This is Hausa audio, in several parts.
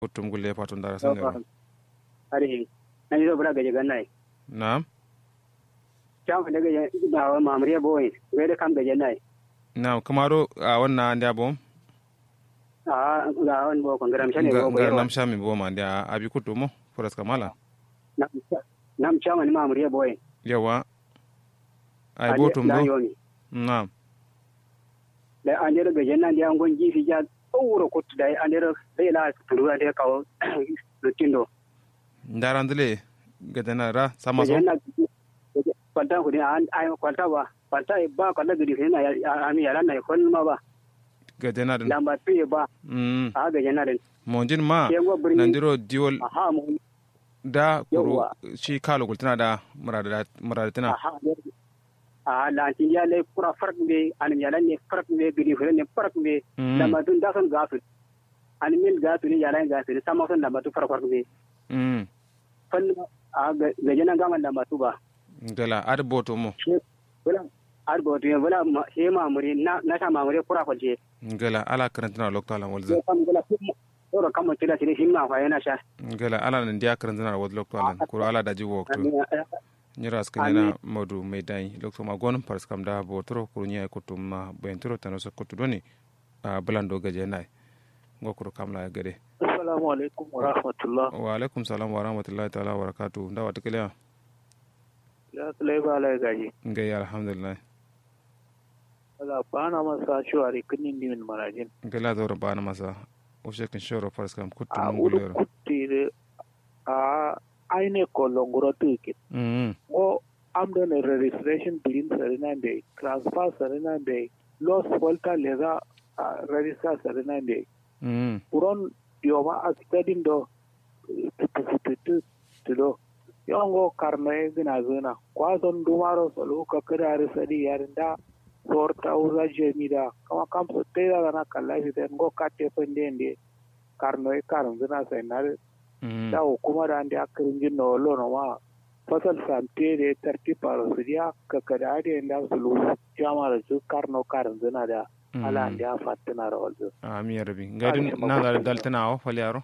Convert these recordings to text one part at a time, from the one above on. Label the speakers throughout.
Speaker 1: kutum gulle fatun dara san da
Speaker 2: are na ni bura gaje ganna
Speaker 1: na'am
Speaker 2: chama daga ya da mamriya boy ga da kam gaje nai
Speaker 1: na'am kamaro a wannan da bom
Speaker 2: a ga on bo kon garam shane bo
Speaker 1: gar nam shami bo ma da abi kutumo foras kamala
Speaker 2: nam chama ni mamriya boy
Speaker 1: yawa ai botum do na'am
Speaker 2: da an dira gaje nan da an gon gifi ja tsoro kutu da an dira sai la turu da ya kawo lutindo
Speaker 1: ndarandile gadana ra sama so
Speaker 2: kwanta ku an ai kwanta ba kwanta ba kwanta gidi sai na ami yaran na kon ma ba
Speaker 1: gadana din
Speaker 2: lamba tuye ba
Speaker 1: mm
Speaker 2: a gaje na din
Speaker 1: monjin ma nandiro diwol
Speaker 2: aha mu
Speaker 1: da kuro shi kalo gultana da murada muradatina
Speaker 2: aha a la tin ya le kura fark be an ya ne fark be gidi fere ne fark be lamba tun da son gasu an mil gasu ne yaran gasu ne sama son lamba tu fark fark be
Speaker 1: mm
Speaker 2: fal a gaje na gaman lamba tu ba
Speaker 1: gala ad boto mo
Speaker 2: wala ad boto ye wala he mamuri na na ta mamuri kura kwalje
Speaker 1: gala ala karantina lokto ala walza
Speaker 2: kam gala oro kam tira tira himma fa yana sha
Speaker 1: gala ala nan dia karantina wad lokto ala kuro ala daji wokto nyira skanyana modu meidai lokto ma gon pars kam da botoro kuro nya kutum ma bentoro tanoso kutu doni bulando gaje nai ngokuro kamla gade
Speaker 3: assalamu alaikum wa rahmatullah
Speaker 1: wa alaikum salam wa rahmatullahi ta'ala wa barakatuh ndawa tikiliya
Speaker 3: ya sulai ba lai gaji
Speaker 1: ngai alhamdulillah
Speaker 3: ala bana masa shuwari kinin dimin marajin
Speaker 1: gala zora bana masa o shekin shoro fars kam kuttu
Speaker 3: a
Speaker 1: mun
Speaker 3: udu
Speaker 1: gulero
Speaker 3: kuttire a aine kolongoro tukin
Speaker 1: mm
Speaker 3: o amdo ne registration bilin sarina be transfer sarina be loss volta leza register sarina be
Speaker 1: mm
Speaker 3: uron yoma a studying do tutututu tudo yongo karno e gina zina kwazon dumaro solo ka kira sadi yarinda sorta uza jemida kama kamso teda gana kala shi den go katte pende ndi karno e karon zina sai na
Speaker 1: mm
Speaker 3: da hukuma da andi akirin jin no lo no ma fasal sante de tarti paro sidia ka kada ade nda sulu jama da su karno karon zina da ala andi a fatina rawalzo
Speaker 1: ami yarbi ngai dum na dal daltana o falyaro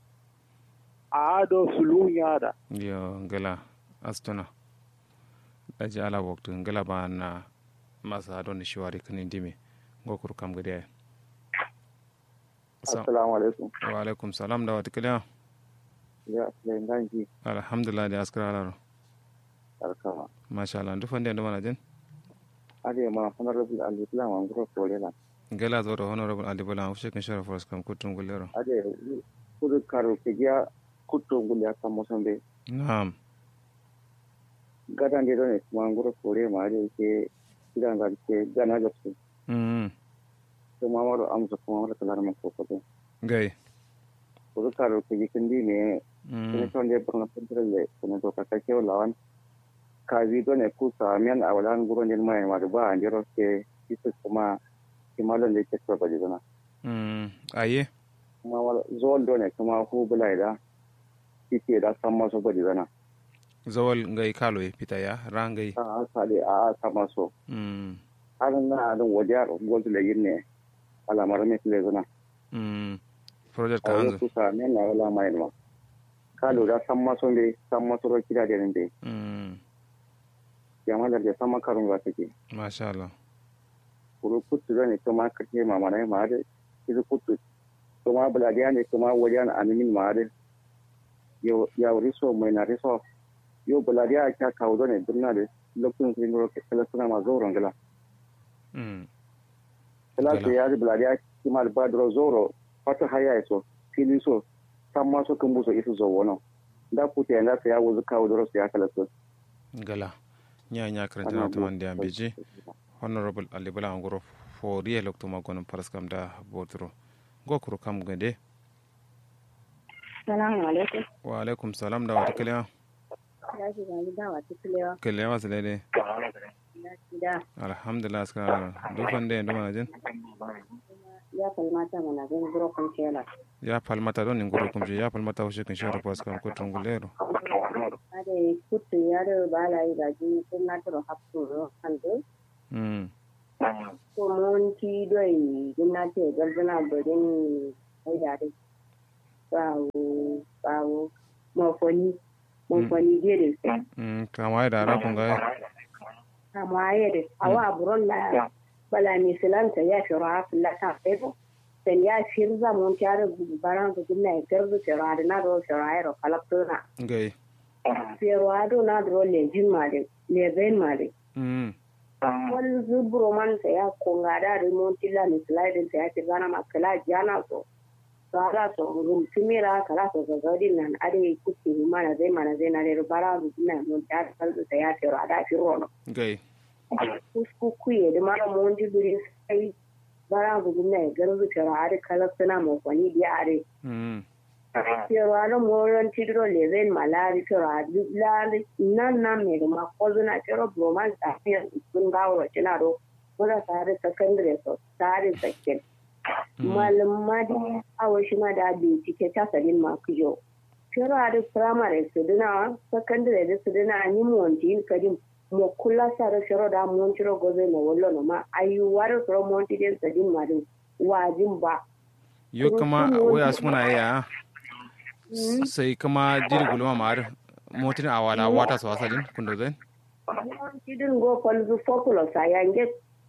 Speaker 3: a do sulu nyada
Speaker 1: yo ngala astona daji ala waktu ngala ba na masa don shiwari kanin dime ngokuru kam gade
Speaker 4: assalamu alaikum
Speaker 1: wa alaikum salam da watikiliya
Speaker 4: ya da nganji
Speaker 1: alhamdulillah da askara alaro
Speaker 4: barkama
Speaker 1: masha Allah ndu fande ndo manajin
Speaker 4: ade ma honorable al-islam an gro kolela
Speaker 1: ngala zoro honorable ali bola ufshe kan shara force kam kutum gulero
Speaker 4: ade kudu karo kegia kutto nguli aka mosombe
Speaker 1: na'am
Speaker 4: gadan de don ma ngro kore ma ade ke kidan ga ke gana ga su
Speaker 1: mm
Speaker 4: to ma maro amsa kuma maro kalar ma ko ko
Speaker 1: gai
Speaker 4: kudu karo kegia kindi ne
Speaker 1: mm
Speaker 4: ne ton de burna pentrele ne to ka ke lawan ka vi don e ku sa men awalan guro ne mai ma ba andiro ke kisu kuma kimalon de ke ko ba jona
Speaker 1: mm aye
Speaker 4: kuma wala zol do ne kuma hu bulai da kike da san maso bari zana
Speaker 1: zawal ngai kalo e pitaya rangai
Speaker 4: a sale a san maso
Speaker 1: mm
Speaker 4: har na don wajar gol le yinne ala mara me le zana
Speaker 1: mm project
Speaker 4: a
Speaker 1: kanzo
Speaker 4: wasu sa ne na wala mai ma kalo da san maso ne san maso ro kida da ne
Speaker 1: mm
Speaker 4: jama'a da san makarun ga take
Speaker 1: masha Allah
Speaker 4: kuro kutu ne kuma kace mama ne ma da kizu kutu kuma buladiya ne kuma wajen animin ma da yo ya riso mai na riso yo buladiya ka kawo ne dunna da lokacin sun ro kala suna ma zauren gala
Speaker 1: mm
Speaker 4: kala sai ya buladiya kimal badro zoro fata haya so fili so san ma so kan buso isu zo wono da kuta yanda sai ya wuzu kawo doro sai ya kala so
Speaker 1: gala nya nya karanta na tuman da ambeji honorable ali bala ngoro for real lokto magonon paraskam da botro gokuro kam gade
Speaker 5: Salamu alaikum.
Speaker 1: wa alaikum salam da wata kiliya
Speaker 5: Ya shi gani da wata kilewa.
Speaker 1: kiliya wasu daidai
Speaker 5: Ya shi da
Speaker 1: alhamdulillah suka rana dufan da yanzu manajin
Speaker 5: ya kalmata mana gani burokun kela.
Speaker 1: ya falmata don ngoro kumje ya falmata washe kan shara paraskam ko tungulero
Speaker 5: Ade kutu ya da bala yi gaji sun na turo hapsu ro kanto.
Speaker 1: mm
Speaker 5: Ko mun ti doi gumnati galbana bodin ai da dai. bawo bawo mafoni mafoni gere
Speaker 1: mm kama da ra kun ga
Speaker 5: kama yede awa buron la bala ni silanta ya shiro hafin la ta fego sen ya shirza mon tiare baran ko gumna e terzo shiro ade na do shiro ayro kalaptona
Speaker 1: gai
Speaker 5: pero ado na do le jin made le ben made
Speaker 1: mm
Speaker 5: wani zuburo man sa ya konga da remonti la ni slide sa ya ce gana makala jana so to ala so rum timira kala so ga gadi nan ade kuki mana zai mana zai na re bara ru na mon ta kal sa ya ce ra da fi rono
Speaker 1: gai
Speaker 5: kusku kuye da mara mon di buri sai bara ru na garu su ra ade kala suna mo kwani dia ade
Speaker 1: mm
Speaker 5: pero ano moron tidro leven malari pero lari nan nan me ma kozuna pero broman ta fi sun gawo tina do mura tare secondary so tare second malama da awo shi ma da bincike ta sadin ma kujo pero ade primary su dina secondary da su dina ni monti kadin mo kula sare pero da montiro goze no wollo no ma ayu waro pro monti den sadin ma din wajin ba
Speaker 1: yo kama waya suna ya sai kama jiri gulma mar motin awala wata so asalin kundo zai
Speaker 5: tidin go kolzu populo sa yange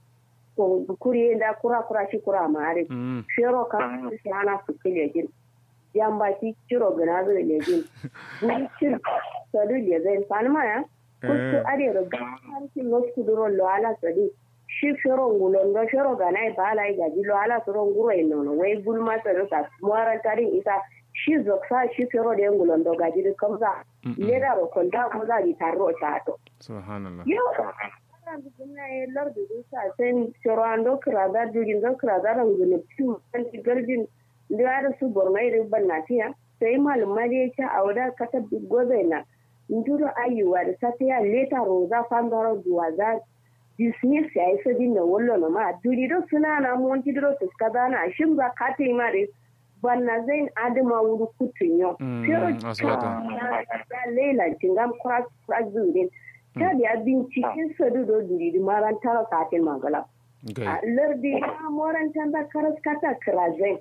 Speaker 5: ko kuri da kura kura shi kura mare
Speaker 1: mm
Speaker 5: shero ka shi ana su kile jin yamba ki ciro gana zo le jin buri cir sadu le zai fanma ya kuku ade ro har ki los kuduro lo ala sadi shi shero ngulon do shero gana e bala ga ji lo ala soro nguro e nono wai gulma sadu ka moran tarin isa shi zoksa shi shero de ngulon do ga ji kamza leda ro konta ko za di tarro chato
Speaker 1: subhanallah
Speaker 5: Yo, kana buguna e lardu dusa sen chorando krada dugin do krada ran gune tu kan garjin da ara su bormai da bannatiya sai malama da yake a wada kata gobe na nduro ayuwa da sata ya leta roza fangaro duwa za dismiss ya isa din da wallo na ma duri do suna na mon tidro to kaza na shin za ka ta ma da banna zain adama wuri kutunyo
Speaker 1: Mm,
Speaker 5: pero
Speaker 1: asibata.
Speaker 5: ta lela tingam cross cross zurin ta da binciken sadu do duri di maran tara katin magala
Speaker 1: gai
Speaker 5: a lardi a moran tanda karas kata krazai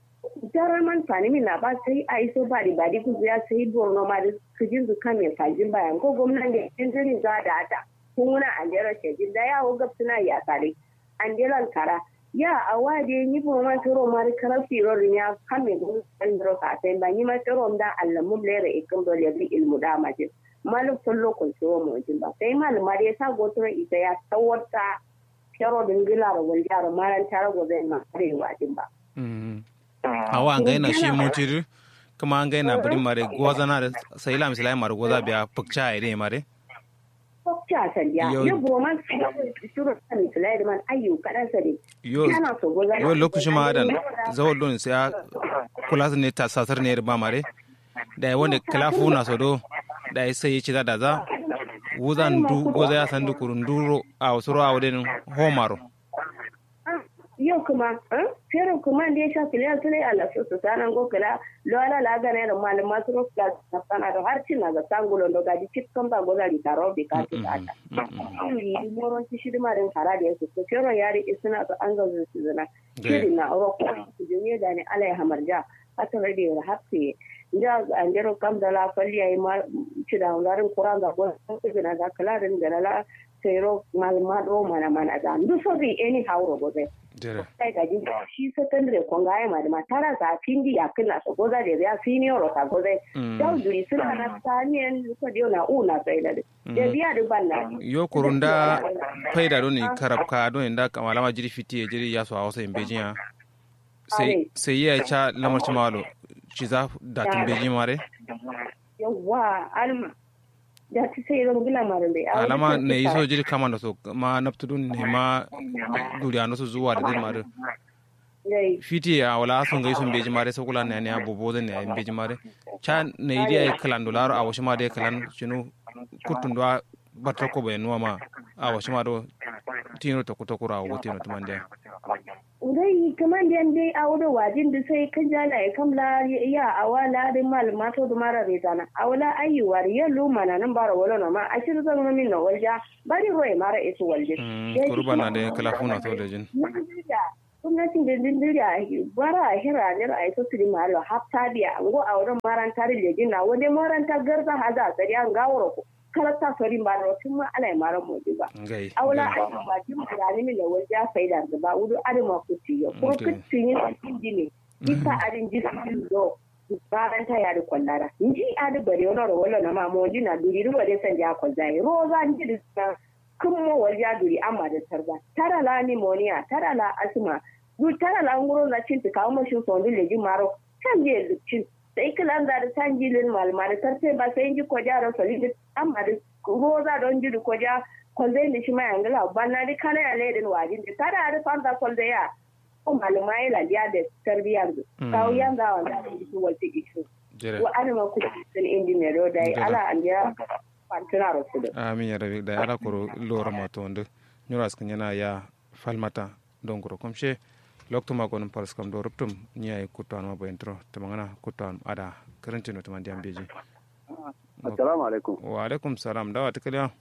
Speaker 5: jarar man fani min na ba sai a iso ba di badi ku ya sai borno ma da kujin zu kan ya fajin bayan ko gwamnan da jinjirin za da ata kuna an jera shejin da yawo gab suna ya sare an jeran kara ya a wade ni bo ma toro ma da karar firar ya kan me gun an dro ka sai ba ni ma toro da allamun lere ikin dole bi ilmu da majin malum kullo kun so mu jin ba sai malum ma da ya sa gotura ita ya tawarta kero dingila da wuljar maran tare gobe ma arewa din ba
Speaker 1: mm awa an gaina shi motir kuma an gaina bari mare goza na da sai la misalai mare goza biya pukcha ire mare
Speaker 5: Kokta sandiya,
Speaker 1: Yo-
Speaker 5: yo broman shuru kan Sulaiman man ayyu kadan sare.
Speaker 1: yo
Speaker 5: Kana so goza.
Speaker 1: yo lokacin ma dan zawon don sai ya kula su ne ta sasar ne ba mare da ya wanda kalafu na so do da ya sai ya ci da da za wuzan du goza ya san dukurun duro a wasu ruwa wadin homaro
Speaker 5: Yo kuma, eh? Fero kuma da ya sha filiyar sulai Allah su su sanan go kala lo ala la ga ne da malama su ro kla na sana da har cin na ga sangulo do ga di chip kan ba goza di taro bi ka ti ta. Yi moron ci shi ma den kara da yake to fero yari isna to an ga su zuna. Shiri na ro ko su je da ne alai hamarja hata radio da hakke ja an jero kam da la falli ay ma ci da ngarin kuran ga go su na ga kala den da la sero malama do mana mana da ndu so bi any how ro go
Speaker 1: jere
Speaker 5: sai ga jin shi secondary kon ga ma da matara sa findi ya kina so goza da ya senior ta goza da duri suna na taniyan ko dio na una sai da da biya da banna
Speaker 1: yo kurunda faida don ni karabka don inda kamalama jiri fiti ya jiri ya so a wasu imbejiya sai sai ya cha lamar ci malo ci za da tun beji mare
Speaker 5: yawa alma da ta sai zan gila marin da
Speaker 1: alama ne yi so jiri kama da so ma naftudun ne ma duriya no su zuwa da din mare fiti ya wala sun gai sun beji mare sakula ne ne abubo zan ne beji mare cha ne yi ya kalan dolaro a wasu ma da kalan shinu kutun da batar ko bai nuwa ma a wasu ma do tino ta kuta kura wa tino tuman da
Speaker 5: dai kaman da dai a wurin wajin da sai kan jala ya kamla ya awala da malama to da mara rezana awala ayyuwar ya luma na nan bara wala na ma a shirin zan min na walja bari roye mara isu walje
Speaker 1: kurba na da kala funa to da jin
Speaker 5: gwamnatin da dindiri a bara a hira ne a yi sosiri malo hafta biya ngo a wurin maranta da lejin na wani maranta garza haza a tsari an gawar ku karata sori ba da tun ma ana yi maran moji ba
Speaker 1: gai
Speaker 5: aula a yi ba jin bayani mi da wajen ya faida da ba wuri adama ku ci ya ko
Speaker 1: Okay.
Speaker 5: kucin yin inji ne isa adin ji su do maranta ya da kwallara inji adi bare wani ro wala na ma moji na duri ruwa dai san ja kwalzai roza inji da kuma wajen ya duri amma da tarba tara la pneumonia tara la asma du tara la nguro na cin ta kawo mashin sondu leji maro kan je cin sai kilan da san jilin malma da tarte ba sai ji koja da solid amma da roza don ji ko ja kwalzai ne shi ma yangala banna di kana ya ledin wajin da tara da fanta kwalzai ya ko malama ya ladiya da tarbiyar da kawo yanga wanda da su wace ishu
Speaker 1: jere
Speaker 5: wa anima ku sun engineer da
Speaker 1: Ngala.
Speaker 5: ala an ya fantuna rasu da
Speaker 1: amin ya rabi da ala koro lora ma to ndu nyura skan yana ya falmata don koro komshe lokto ma gonum paras kam do ruptum nyai kutan ma boyentro tamangana kutan ada karantino tamandi ambeji
Speaker 6: assalamu alaikum
Speaker 1: wa alaikum salam dawa tikaliya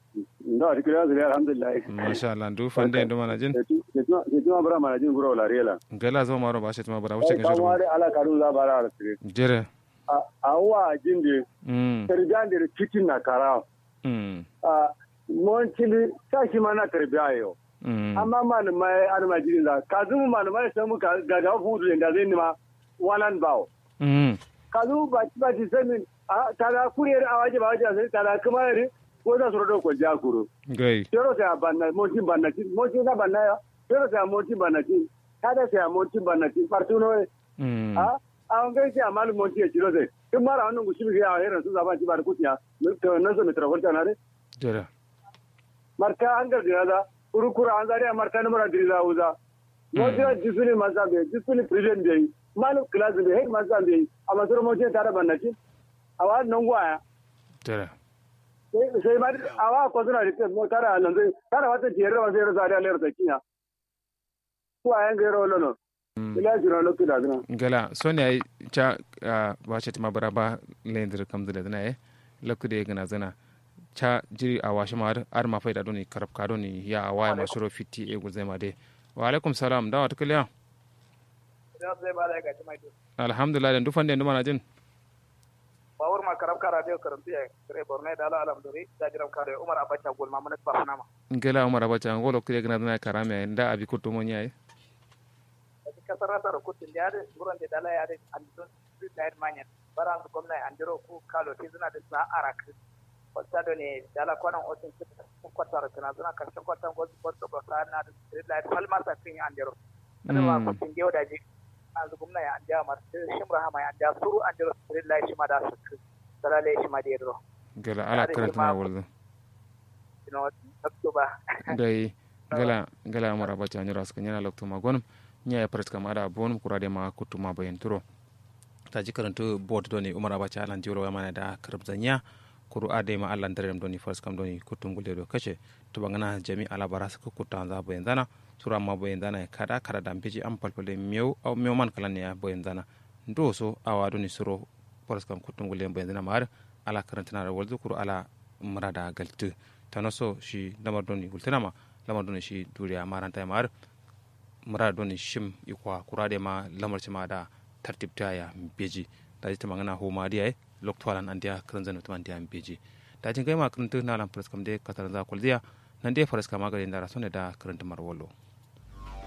Speaker 6: ndo ati kira zuri alhamdulillah
Speaker 1: masha Allah ndu fande ndo mana jin
Speaker 6: ke tuma bara mana jin gura wala rela
Speaker 1: gala zo maro ba shi tuma bara wuce
Speaker 6: ai
Speaker 1: kan
Speaker 6: kan
Speaker 1: shi
Speaker 6: wari ala karun za bara ala sire
Speaker 1: jere
Speaker 6: a wa jinde
Speaker 1: mm
Speaker 6: tarbiyan da cikin na kara
Speaker 1: mm
Speaker 6: a mon chili sashi mana tarbiya yo
Speaker 1: mm
Speaker 6: amma man mai an ma jin da ka zumu man mai sai mu ga ga fudu da zai ni ma walan bawo
Speaker 1: mm
Speaker 6: ka zu ba ba ji sanin a tara kuriyar awaje ba waje sai tara kuma yare ko za su rodo ko jakuru
Speaker 1: gai
Speaker 6: Yoro sai banna monti banna ci monti na banna ya yoro sai monti banna ci kada sai monti banna ci partuno
Speaker 1: mm
Speaker 6: a a ngai sai amal monti ya ciro sai kin mara wannan gushi bi ya hera su zaban ci bar kutiya to nan so mitra volta na re
Speaker 1: jere
Speaker 6: marka an ga da kurukura an zari marka na mara diriza uza monti ya disuli mazabe disuli president dai malu class be head mazabe amma sura monti tare banna ci awa nan gwaya
Speaker 1: jere
Speaker 6: sai ma awa ko suna da mo tara nan zai tara wata jere wa sai rasa da lera sakiya ko ayan gairo lono ila jira lokki da zina
Speaker 1: gala soni ay cha ba shi tuma bara ba lendir kam dile dina e lokku de gana zana cha jiri a washi ma ar ma faida doni karab ka doni ya waya ma shuro fiti e gulzai ma de wa alaikum salam dawa tukliya alhamdulillah den dufan den duma jin
Speaker 7: bawur ma karab ka radio karantu ya kare borne da ala alam dori da jiram kare umar abacha gol ma mun ba fana ma
Speaker 1: gela umar abacha ngolo kire gana dina karame nda abi kutu mo nyaay
Speaker 7: ka sarata ro kutin da da guran da dala ya da an don su da yar manyan baran su gwamnati an jiro ku kalo ti zuna da sa arak wata da ne dala kwanan otin su kwatar kana zuna karshen kwatan gozu gozu ba sa na da da falma sa kin an jiro ana ma kutin gewa da ji an zu gwamnati an ja mar shimra hama an ja suru an jiro lillahi shi ma da su dalale shi ma da yaro
Speaker 1: gela ala karanta na wulzu
Speaker 7: you know oktoba
Speaker 1: dai gala gala umar abacha nyura suka nyana lokto ma gonum nya ya pres kam ada bonum kurade ma kutuma bayen turo ta ji karantu board doni umar abacha alan jiro wa mana da karbzanya kuru ade ma allan dare doni fars kam doni kutum gulde do kace to bangana jami ala baras ko kutan za bayen dana sura ma bayen dana kada kada dam beji am palpale mew aw mew man kala ne ya bayen dana ndo so awa doni suro fars kam kutum gulde bayen dana mar ala karantana da walzu kuru ala murada galtu tanoso shi lamar doni gultanama lamar doni shi duriya maranta mar mura doni shim ikwa kurade ma lamar ma da tartibta ya beji da ji tamangana ho ma diya loktwalan an dia kan zanu tuman dia beji da jin kai ma kan tu na lam pres kam de katar za kul dia nan de faras kama ga da rasone da karanta marwolo